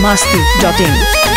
masti.in.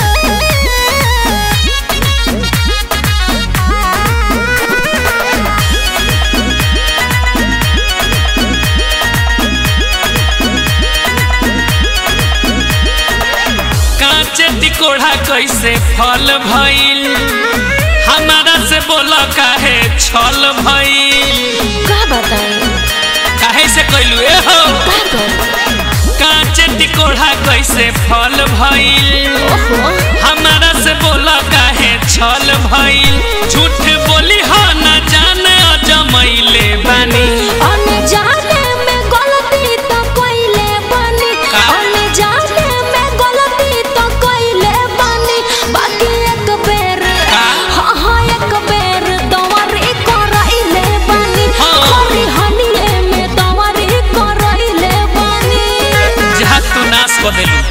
कांचे टिकोड़ा कैसे फल भइल हमारा से बोल काहे छल भइल का बताई काहे से कैलू ए हो का कर कांचे टिकोड़ा कैसे फल भइल ओहो हमारा से बोल काहे छल भइल झूठ बोली हो न जाने अजमैले बानी अनजाने में गलती तो कइले बानी का? अनजाने में गलती तो कइले बानी बाकी एक बेर का? हाँ हाँ एक बेर दवरी करइले बानी हाँ। खरी हनिए में दवरी करइले बानी जहाँ तू नाश कर देलू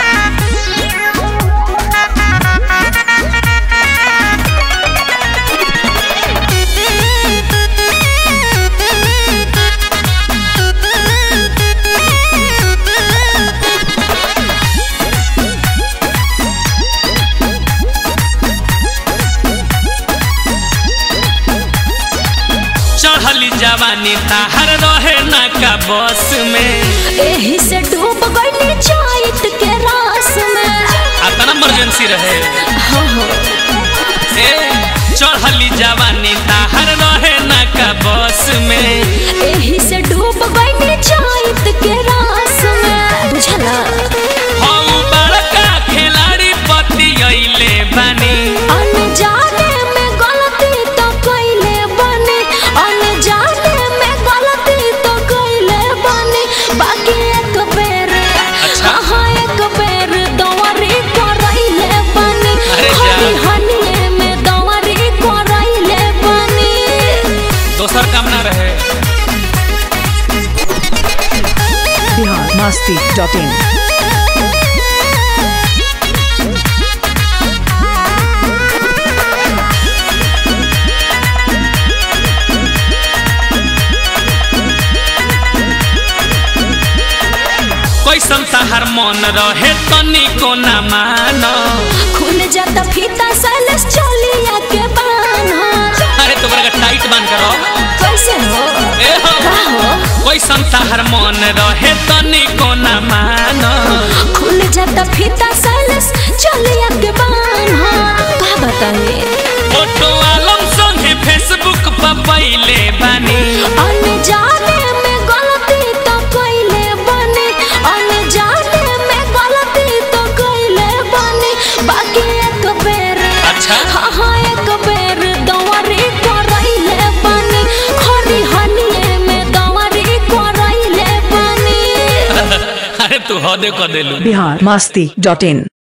चढ़ली जवानी ताहर रहे ना का बस में एही से डूब गइली चाइत के रास में अतना इमरजेंसी रहे हो हो ए चढ़ली जवानी ताहर रहे ना का बस में एही से डूब गइली चाइत के रास में बुझला हऊ बड़का खिलाड़ी पति अइले बानी अनजाने में गलती तो कइले बानी अनजाने में गलती तो कइले बानी बाकी एक बेर अच्छा। हाँ हाँ एक बेर दवरी करइले बानी अरे जा। हनी हनिए में दवरी करइले बानी दोसर काम ना रहे Bihar masti.in. कैसन ताहर मन रहे तनिको ना मानो खुल जाता फीता सैलस चोलिया के बान्हा अरे तुम्हारा का टाइट बांध करो कैसे हो ए हो का हो कैसन ताहर मन रहे तनिको ना मानो खुल जाता फीता सैलस चोलिया के बान्हा का बताइए फोटो आलम संगे फेसबुक पर पहिले बानी अनजाने में गलती तो कइले बानी अनजाने में गलती तो कइले बानी बाकी एक बेर अच्छा। हाँ हाँ एक बेर दवरी करइले बानी खरी हनिए में दवरी करइले बानी अरे तू हदे कर देलू Bihar masti.in.